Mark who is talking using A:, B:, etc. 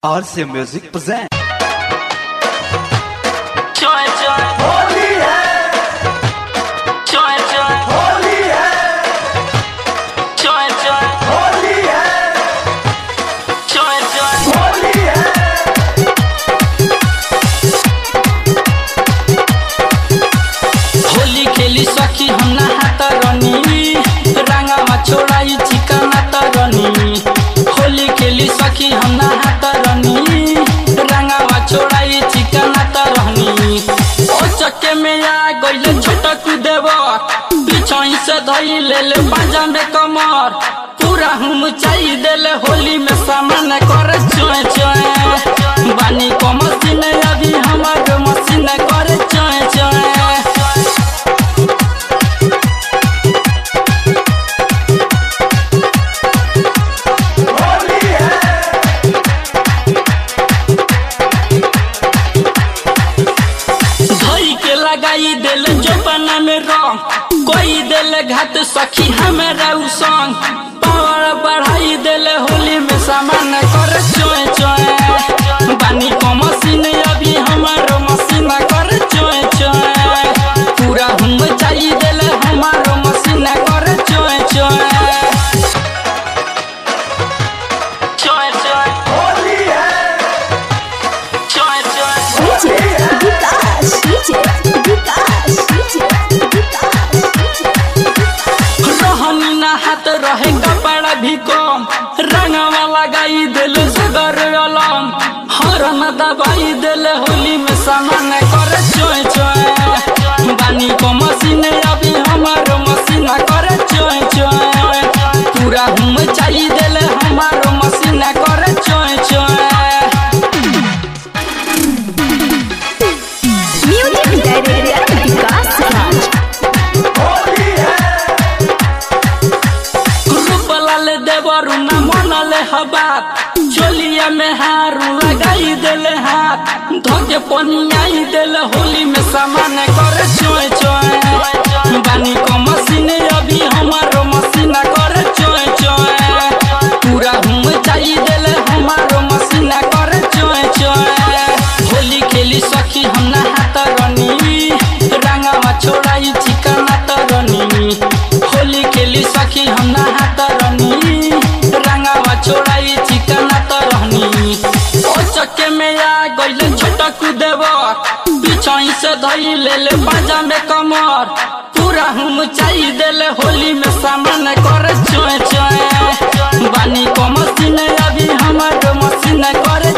A: RC Music present.
B: Joy, joy.
C: Holi है
B: Joy, joy.
C: Holi है
B: Joy, joy.
C: Holi है
B: Joy, joy.
C: होली है
B: होली खेली सखी हम नहात रनी रंगावा छोड़ाई चिकना तरनी होली खेली सखी हम नहात रनी रंगावा छोड़ाई चिकना तरनी ओ चक्के में आ गइले छोटक देव पीछाई से धई ले ले पांजा में कमर पूरा हम चाई देले होली में सामान कर चोय चोय बानी को मशीन अभी हमार मशीन कर चोय चोय
C: होली है
B: धई के लगाई दिल जोपना में रंग कोई दिल घाट सखी हमारा उ संग पावर बढ़ाई दिल होली में सामान कर चोय चोय बानी को मशीन अभी हमारो मशीन कर चोय चोय पूरा हम चाहिए दिल हमारो मशीन कर चोय चोय चोय चोय
C: होली है
B: चोय चोय
D: DJ Vikas, DJ Vikas, DJ Vikas,
B: रहनी ना हाथ रहे कपड़ा भी कम रंगवा लगाई दिल सगर अलम हरन दबाई दिल होली में सामान कर चोय चोय बानी को मशीन अभी हमारो मशीन कर चोय चोय पूरा हम चाहिए दिल हमारो मशीन कर चोय चोय
D: Music Director Vikas Raj.
C: Holi है
B: रूपलाल देवरु न मनले हबात चोलिया में हारू लगाई देले हाथ धोके पनियाई देले होली में सामान कर चोय चोय बानी को मशीन अभी हमारो मशीन कर चोय चोय पूरा हम चाहिए देले हमारो मशीन कर चोय चोय होली खेली सखी हम नहात रनी रंगावा छोड़ाई चिकना तरनी होली खेली सखी हम नहात रनी रंगावा छोड़ाई चिकना तरनी ओ चक्के में आ गइले छोटक देव पीछाई से धई ले ले बाजा में कमर पूरा हम चाहिए देले होली में सामान कर चोय चोय बानी को मशीन अभी हमार मशीन कर